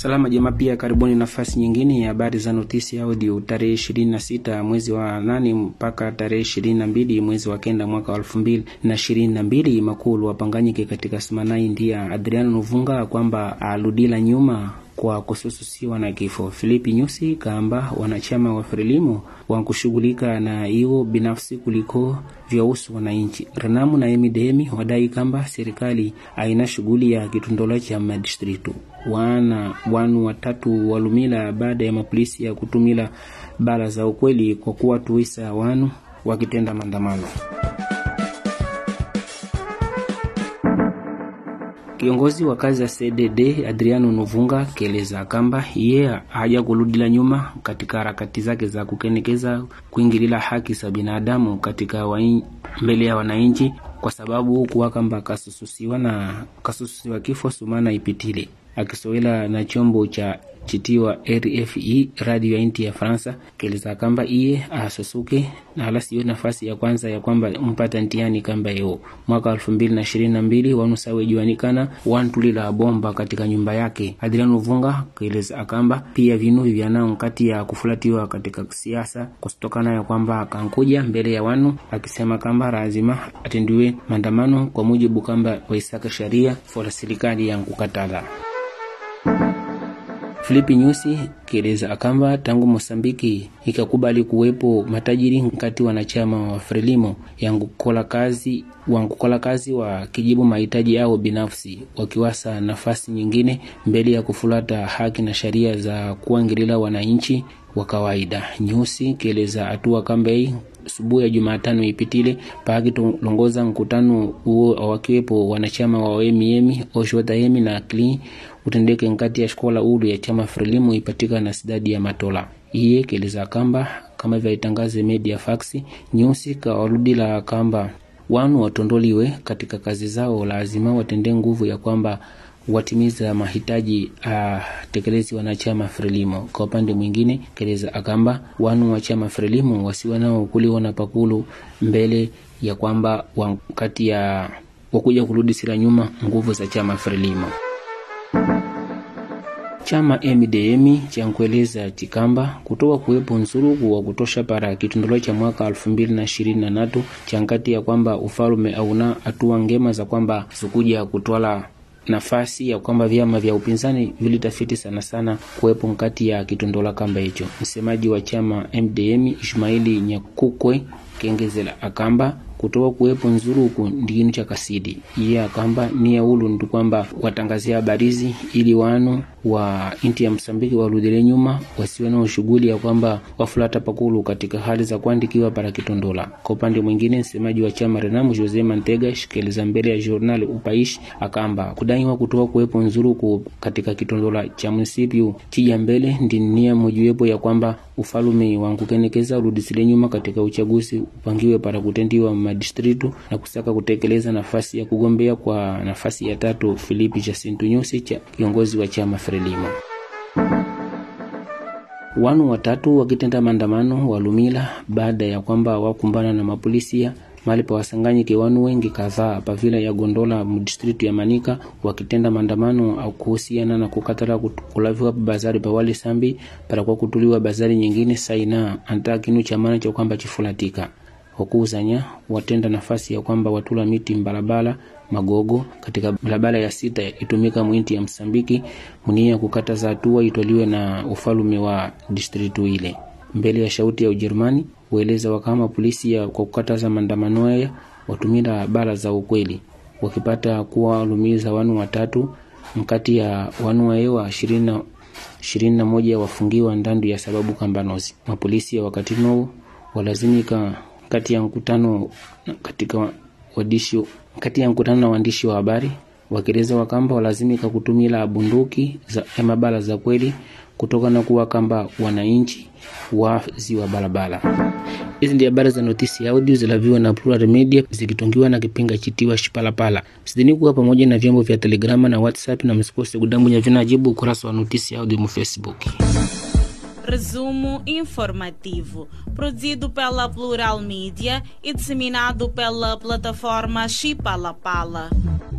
Salama jema pia, karibuni nafasi nyingine ya habari za notisi audio tarehe 26 mwezi wa nane mpaka tarehe 22 mwezi wa kenda mwaka wa elfu mbili na ishirini na mbili. Makulu wapanganyike katika Simanai ndia Adriano Nuvunga kwamba aludila nyuma kwa kusususiwa na kifo. Filipi Nyusi kaamba wanachama wa Frelimo wankushughulika na iwo binafsi kuliko vyausu wananchi. Renamu na Emidemi wadai kamba serikali aina shughuli ya kitondola cha madistritu. Wana wanu watatu walumila baada ya mapolisi ya kutumila bala za ukweli kwa kuwa tuisa wanu wakitenda maandamano. Kiongozi wa kazi ya CDD Adriano Nuvunga keleza kamba iye haja kuludila nyuma katika harakati zake za kukenekeza kuingilila haki za binadamu katika wain, mbele ya wananchi, kwa sababu kuwa kamba kasususiwa na kasususiwa kifo sumana ipitile akisowela na chombo cha chitiwa RFI radio ya inti ya Fransa keleza kamba iye asusuke na hala siyo nafasi ya kwanza ya kwamba mpata ntiani kamba yo mwaka elfu mbili na ishirini na mbili wanusawe juanikana wantulila bomba katika nyumba yake. Adriano Vunga keleza akamba pia vinuvi vyanao nkati ya kufulatiwa katika siasa kusitokana ya kwamba akankuja mbele ya wanu akisema kamba lazima atendiwe maandamano kwa mujibu kamba waisaka sharia fola serikali ya nkukatala Filipi Nyusi kieleza akamba tangu Mosambiki ikakubali kuwepo matajiri nkati wanachama wa Frelimo yangukola kazi wangukola kazi wa kijibu mahitaji yao binafsi, wakiwasa nafasi nyingine mbele ya kufulata haki na sheria za kuangilila wananchi wa kawaida. Nyusi kieleza hatua kambei subuhi ya Jumatano ipitile paakitolongoza mkutano huo awakiwepo wanachama wa OMM Oshwataemi na Clean utendeke nkati ya shkola ulu ya chama Frelimu ipatika na sidadi ya Matola. Iye keleza kamba kama vyaitangaze media fax Nyusi kawaludila kamba wanu watondoliwe katika kazi zao, lazima watende nguvu ya kwamba watimiza mahitaji uh, tekelezi wanachama Frelimo. Kwa upande mwingine, keleza akamba wanu wa chama Frelimo wasiwe nao kuliwa na pakulu mbele ya kwamba wakati ya wakuja kurudi sira nyuma nguvu za chama Frelimo. Chama MDM chankueleza chikamba kutoka kuwepo nsuruku wa kutosha para kitundolo cha mwaka elfu mbili na ishirini na tatu chankati ya kwamba ufalume auna hatua ngema za kwamba zikuja kutwala nafasi ya kwamba vyama vya upinzani vilitafiti sana sana kuwepo nkati ya kitondola kamba hicho. Msemaji wa chama MDM Ishmaili Nyakukwe kengezela akamba kutoka kuwepo nzuruku ndikinu cha kasidi iye akamba nia ulu ndi kwamba watangazia habarizi ili wanu wa inti ya Msambiki warudile nyuma wasiwe na shughuli ya kwamba wafulata pakulu katika hali za kuandikiwa para kitondola. Kwa upande mwingine, msemaji wa chama Renamu Jose Mantega shikeleza mbele ya journal Upaishi akamba kudaiwa kutoka kuwepo nzuruku katika kitondola cha munisipiu chija mbele ndi nia mojiwepo ya kwamba ufalume wankukenekeza urudisile nyuma katika uchaguzi upangiwe para kutendiwa madistritu na kusaka kutekeleza nafasi ya kugombea kwa nafasi ya tatu Filipi Jacinto Nyusi cha kiongozi wa chama Frelimo. Wanu watatu wakitenda maandamano walumila baada ya kwamba wakumbana na mapolisia mali pa wasanganyike wanu wengi kadhaa pavila ya Gondola mdistritu ya Manika wakitenda maandamano au kuhusiana na kukatala kulaviwa bazari pa wali sambi para kwa kutuliwa bazari nyingine saina anta kinu cha maana cha kwamba chifulatika wakuuzanya watenda nafasi ya kwamba watula miti mbalabala magogo katika barabara ya sita itumika mwinti ya Msambiki munia kukataza hatua itoliwe na ufalume wa distritu ile mbele ya shauti ya Ujerumani hueleza wakama polisi ya kwa kukataza maandamano haya watumira bara za ukweli wakipata kuwa walumiza wanu watatu mkati ya wanu waewa ishirini ishirini na moja wafungiwa ndandu ya sababu kambanozi mapolisi ya wakati noo walazimika kati ya mkutano katika wadishi kati ya mkutano na waandishi wa habari wakieleza wakamba walazimika kutumila bunduki za mabala za kweli kutoka na kuwa kamba wananchi wazi wa barabara. Hizi ndio habari za notisi ya audio zilaviwa na Plural Media zikitongiwa na kipinga chitiwa Shipalapala. Sidhani kuwa pamoja na vyombo vya Telegrama na WhatsApp, na msikose kudambunya vinajibu ukurasa wa notisi ya audio mu Facebook. Resumo informativo, produzido pela Plural Mídia e disseminado pela plataforma Chipalapala.